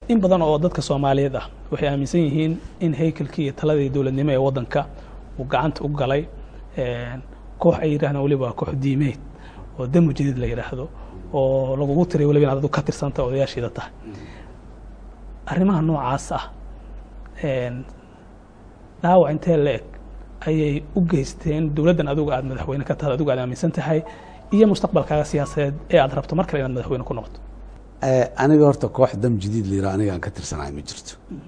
in badan oo dadka soomaaliyeed ah waxay aaminsan yihiin in haykalkii iyo taladii dowladnimo ee waddanka uu gacanta u galay koox ay yidhahdaan weliba koox diimeed oo damu jadiid la yidhaahdo oo lagugu tiray weliba inaad adu ka tirsanta odayaashiida tahay arrimaha noocaas ah dhaawac intee la eg ayay u geysteen dowladdan adigu aad madaxweyne ka tahay adigu aad aaminsan tahay iyo mustaqbalkaaga siyaasadeed ee aad rabto mar kale inaad madaxweyne ku noqoto aniga horta koox dam jadiid la yiraho aniga aan ka tirsanahay ma jirto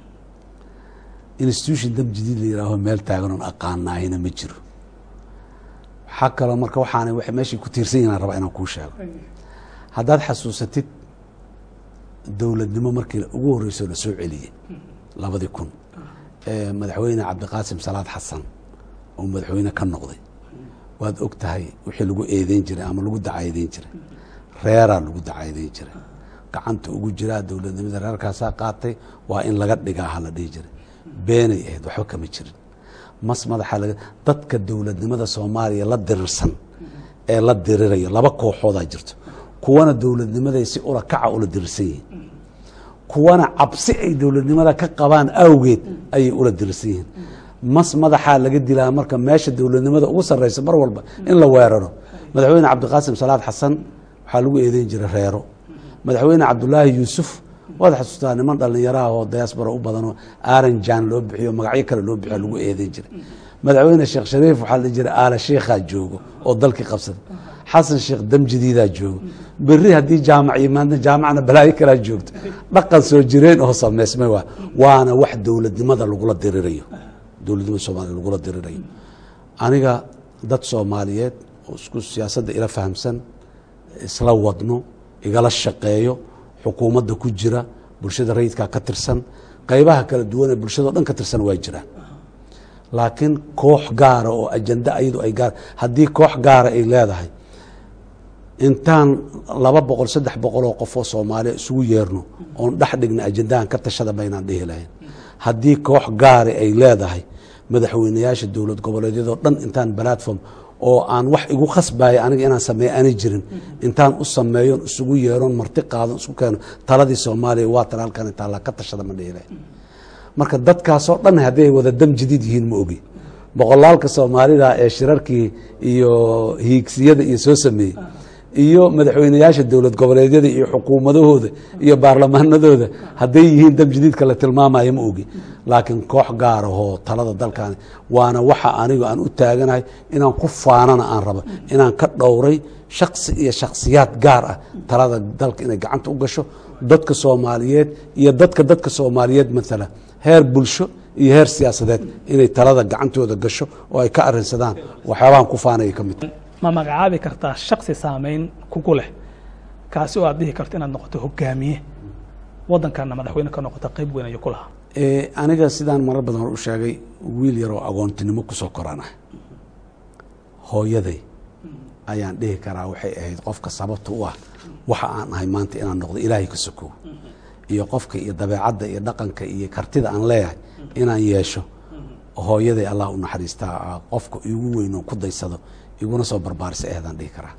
institution dam jadiid la yiraaho meel taagan oon aqaanaahina ma jiro waxaa kaloo marka waxaana waxay meeshay ku tiirsan yihin aan rabaa inaan kuu sheego haddaad xasuusatid dowladnimo markii ugu horreyso la soo celiyey labadii kun madaxweyne cabdiqaasim salaad xasan oo madaxweyne ka noqday waad og tahay wixii lagu eedeyn jiray ama lagu dacaydeyn jiray reeraa lagu dacaydeyn jiray gacanta ugu jiraa dowladnimada reerkaasaa qaatay waa in laga dhigaa ha la dhihi jiray beenay ahayd waxba kama jirin mas madaxa laga dadka dowladnimada soomaaliya la dirirsan ee la dirirayo laba kooxoodaa jirto kuwana dowladnimaday si ula kaca ula dirirsan yihiin kuwana cabsi ay dowladnimada ka qabaan awgeed ayay ula dirirsan yihiin mas madaxaa laga dilaa marka meesha dowladnimada ugu sarreysa mar walba in la weeraro madaxweyne cabdiqaasim salaad xasan waxaa lagu eedeyn jiray reero madaxweyne cabdulaahi yuusuf waad xasuustaa niman dhallinyaraha oo diaspora u badanoo aranjan loo bixiyo magacyo kale loo bixiyo lagu eedeyn jiray madaxweyne sheekh shariif waxaa la jira aala sheikhaa joogo oo dalkii qabsada xasan sheekh damjadiidaa joogo beri haddii jaamac yimaadna jaamacna balaayo kalaa joogto dhaqan soo jireen oo samaysmay waa waana wax dowladnimada lagula dirirayo dowladnimada soomaliya lagula dirirayo aniga dad soomaaliyeed oo isku siyaasadda ila fahamsan isla wadno igala shaqeeyo xukuumadda ku jira bulshada rayidkaa ka tirsan qaybaha kala duwan ee bulshado dhan ka tirsan waa jiraan laakiin koox gaara oo ajanda ayadu ay gaar haddii koox gaara ay leedahay intaan laba boqol saddex boqoloo qofoo soomaaliya isugu yeerno oon dhex dhigna ajandahan ka tashada baynaan dhihi lahayn haddii koox gaari ay leedahay madaxweyneyaasha dowlad goboleedyadoo dhan intaan platform oo aan wax igu khasbaya aniga inaan sameeyo aanay jirin intaan u sameeyon isugu yeeron marti qaadon isku keeno taladii soomaaliya waa tan halkan intaa ka tashada ma dhihi lahayn marka dadkaasoo dhan haddii ay wada dam jadiid yihiin ma ogi boqolaalka soomaalida ee shirarkii iyo hiigsiyada iyo soo sameeyey iyo madaxweyneyaasha dowlad goboleedyada iyo xukuumadahooda iyo baarlamaanadooda hadday yihiin dam jadiidka la tilmaamayo ma ogi laakiin koox gaarahoo talada dalkan waana waxa anigu aan u taaganahay inaan ku faanana aan rabo inaan ka dhowray shaksi iyo shaksiyaad gaar ah talada dalka inay gacanta u gasho dadka soomaaliyeed iyo dadka dadka soomaaliyeed maala heer bulsho iyo heer siyaasadeed inay talada gacantooda gasho oo ay ka arinsadaan waxyaabahan ku faanaya ka mid ma magacaabi kartaa shaksi saameyn kugu leh kaasi oo aad dhihi karto inaad noqoto hogaamiye waddankana madaxweyne ka noqota qayb weyn ayuu ku lahaa aniga sidaan marar badan hor u sheegay wiil yaroo agoontinimo kusoo koranah hooyaday ayaan dhihi karaa waxay ahayd qofka sababta u ah waxa aan ahay maanta inaan noqdo ilaahay ka sokow iyo qofka iyo dabeecadda iyo dhaqanka iyo kartida aan leeyahay inaan yeesho hooyaday allah u naxariistaa qofka igu weyn oo ku daysado iguna soo barbaarisa aheedaan dhihi karaa